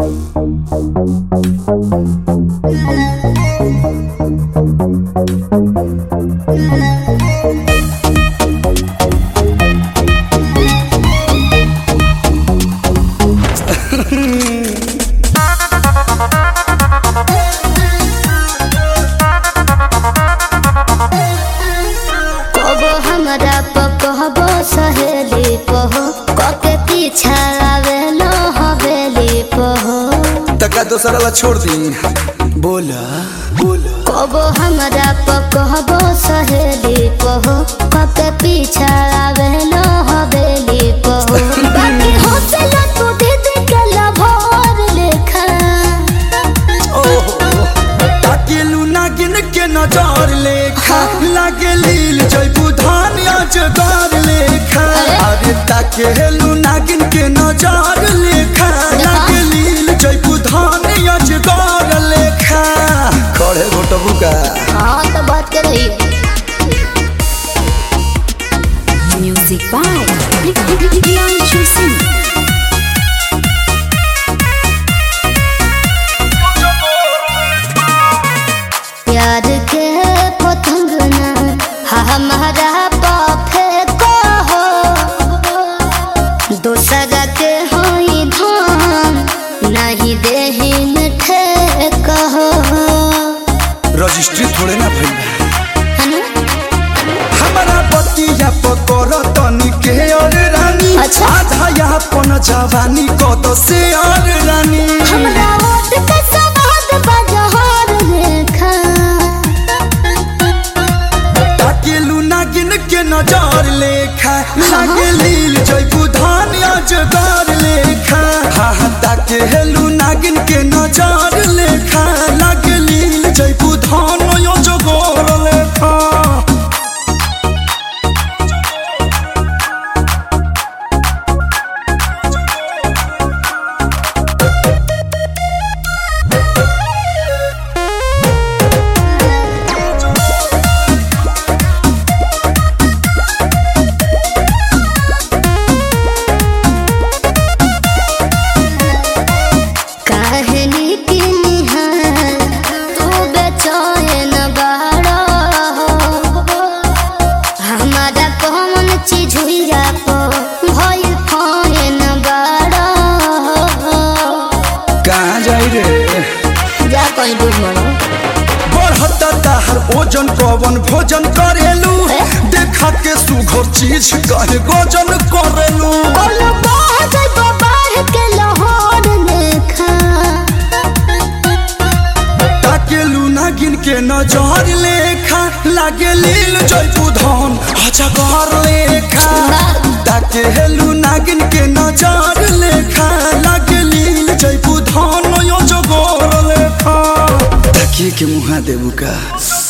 कबो हमरा पकहबो सहेली पहो कके पीछा आवेलो हवेली पहो तका दोसरा ला छोड़ दी बोला बोला कबो हमरा पकहबो सहेली पहो कके पीछा आवेलो हवेली पहो बाकी हौसला तू दीदी के लभोर लेखा ओहो ताकेलू नागिन के नजर लेखा लागे लील जयबू धान अजगर लेखा अरे ताकेलू नागिन के नजर लेखा लागे लील जयबू धान अजगर लेखा खड़े घोटबू का हाँ तो बात कर रही है Music by Priyanshu Singh. प्यार के पतंग ना हमारा पाफे को हो दूसरा के होई धान नहीं देही मिठे कहो रजिस्ट्री थोड़े ना भइल बा। है ना? हमारा बतिया पकड़ तनी के और रानी अच्छा। आधा यहाँ पन जवानी कद से और रानी हमरा ओट के सवाद बजहर लेखा ताकेलू नागिन के नजर लेखा लागे लील जयबू धान अजगर लेखा हा हा ताकेलू नागिन के नजर लेखा लागे लील जयबू धान अजगर लेखा कहनी की निहार तू बेचैन बाड़ा हमारा कौन चीज हुइया को भइल फैन बाड़ा कहाँ जाई रे जा कहीं डूब मरो बढ़ता ताहर ओजन कवन भोजन करेलू ए? देखा के सुघर चीज कहे गोजन करेलू बोलो बाहर जइबो बाहर के लाहौर लेखा ताकेलू नागिन के नजर लेखा लागे लील जयपू धन अजगर लेखा ताकेलू नागिन के नजर लेखा लागे लील जयपू धन अजगर लेखा ताकिए के मुहा देबू का